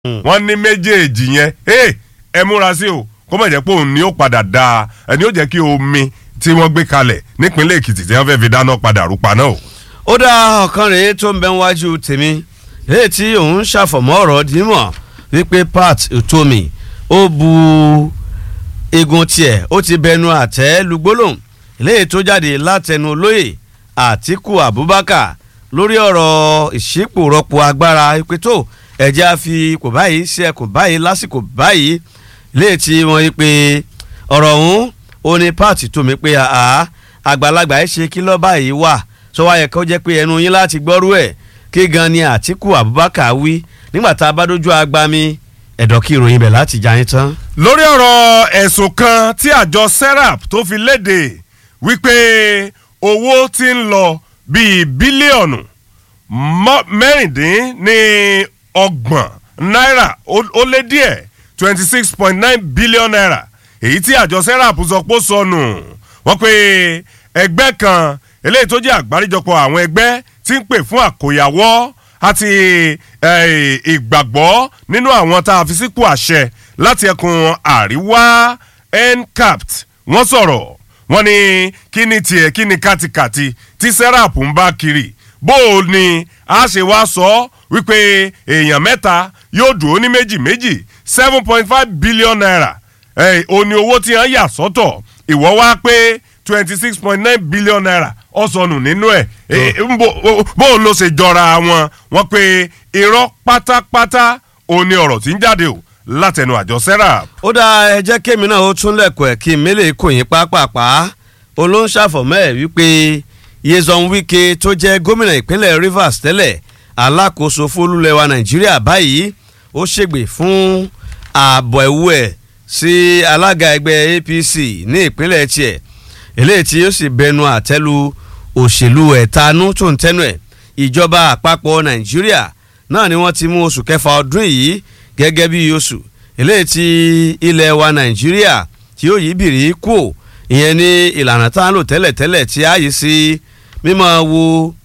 wọ́n ní méjèèjì yẹn ẹ múra sí o kó má jẹ́ pé òun ni ó padà da ẹni ó jẹ́ kí omi tí wọ́n gbé kalẹ̀ nípínlẹ̀ èkìtì tí wọ́n fẹ́ fi dáná padà rúpa náà o. ó dá ọ̀kan rèé tó ń bẹ wájú tèmi èyí tí òun ṣàfọ̀mọ́ ọ̀rọ̀ dímọ̀ wípé pat utomi ó bu egun tiẹ̀ ó ti bẹnu àtẹ́ lugbólóhùn eléyìí tó jáde látẹnu olóyè àtíkù abubakar lórí ọ̀rọ̀ ìṣípòrọ́pò agbára ìpè tó ẹ̀jẹ̀ á fi kò báyìí ṣe kò báyìí lásìkò báyìí léè tí wọ́n yí pé ọ̀rọ̀ ọ̀hún ó ní pààtì tó mi pé àá àgbàlagbà ẹ̀ ṣe kí lọ́ọ́ báyìí wà sọ wáyé kó jẹ́ pé ẹnu yín láti gbọ́rú ẹ̀ kí gan ni àtìkù abubakar wí nígbà tá a bá dójú agbami ẹ̀dọ̀ kí ìròyìn bẹ̀ láti já yín tán. lórí ọ̀rọ̀ ẹ̀sùn kan tí àjọ serap tó fi léde wípé owó ti ń lọ bíi bílíọ̀nù mẹ́rìndín ní ọgbọ̀n náírà ó lé díẹ̀ twenty six point nine billion naira èyí tí àjọ serap sọ pé ó sọnù wọ́n pe ẹgbẹ́ kan eléyìí tó jẹ́ àgbáríjọpọ̀ àwọn ẹgbẹ́ tí ń pè fún àkóyawọ́ àti ìgbàgbọ́ nínú àwọn tá a fi sípò àṣẹ láti ẹkùn àríwá ncapt wọ́n sọ̀rọ̀ wọ́n ní kí ni tiẹ̀ kí ni kátikàti tí serap ń bá kiri bó o ní a ṣe wá sọ wípé èèyàn mẹ́ta yóò dùn ó ní méjì méjì seven point five billion naira ó ní owó tí wọ́n yà sọ́tọ̀ ìwọ́ wá pé twenty six point nine billion naira ọ̀sọ̀nù nínú ẹ̀ bó o ló ṣe jọra wọn wọ́n pé irọ́ pátápátá òun ni ọ̀rọ̀ tí ń jáde o látẹnu àjọ serap. ó dá ẹ jẹ́ kémi náà ó tún lẹ̀kọ̀ ẹ̀ kí mélèé kò yín pápápá olóńṣàfọ̀mọ́ ẹ̀ wípé yezon wike tó jẹ́ gómìnà ìpínlẹ̀ rivers tẹ́lẹ̀ alákòóso fólúlẹ̀wà nàìjíríà báyìí ó ṣègbè fún ààbọ̀ ẹ̀wù ẹ̀ sí alága ẹgbẹ́ apc ní ìpínlẹ̀ tiẹ̀ eléyìí tí ó sì bẹnu àtẹ́lu òṣèlú ẹ̀tanú tó ń tẹ́nu ẹ̀ ìjọba àpapọ̀ nàìjíríà náà ni wọ́n ti mú oṣù kẹfà ọdún yìí gẹ́gẹ́ bí oṣù eléyìí tí ilẹ̀ wa nàìjíríà tí ó yí bìrì kù ìyẹn ní ìlànà tá à ń lò tẹ́lẹ̀tẹ́lẹ̀ tí a yìí sí mímọ́ wo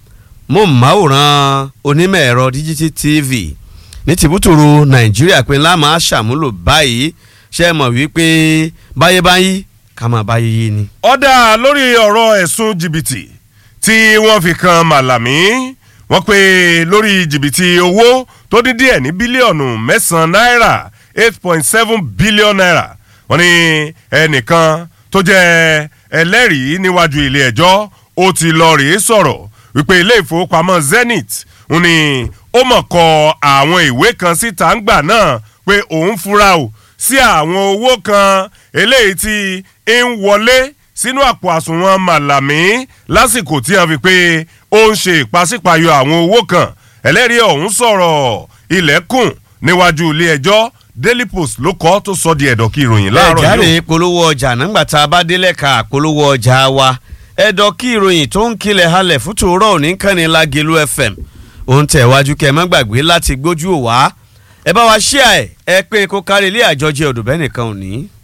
móhùnmáwòrán onímọ̀ ẹ̀rọ díjítì tv ní tìbútòrò nàìjíríà pé ńlá máa ṣàmúlò báyìí ṣe mọ̀ wípé báyé báyìí ká máa báyé yé ni. ọ̀dà lórí ọ̀rọ̀ ẹ̀sùn jìbìtì tí wọ́n fi kan màlàmí wọ́n pe lórí jìbìtì owó tó dín díẹ̀ ní bílíọ̀nù mẹ́sàn-án náírà eight point seven billion naira wọ́n ní ẹnìkan tó jẹ́ ẹlẹ́rìí níwájú ilé ẹjọ́ ó ti lọ rèé sọ̀rọ̀ wípé ilé ìfowópamọ́ zenith ń ní ó mọ̀ kọ àwọn ìwé kan síta ń gbà náà pé òun fura o sí àwọn owó kan eléyìí tí ń wọlé sínú àpò àsùnwọ̀n màlàmí lásìkò tí wọ́n fi pé ó ń ṣe ìpàsípàyọ àwọn owó kan ẹlẹ́rìí ọ̀hún sọ̀rọ̀ ilẹ̀kùn níwájú ilé ẹjọ́ daily post ló kọ́ tó sọ di ẹ̀dọ̀ kí ìròyìn láàárọ̀ yìí. ẹ jáde polówó ọjà nígbà tá a bá délẹ̀ ká polówó ọjà wa ẹ̀dọ̀ kí ìròyìn tó ń kilẹ̀ halẹ̀ fún tòórọ́ òní kànnì lágẹ̀lú fm òun tẹ̀ wájú kẹ́ ẹ má gbàgbé láti gbójú òwá ẹ bá wa ṣíà ẹ ẹ pé kó kárí ilé àjọjẹ òdùbẹ́ nìkan ò ní.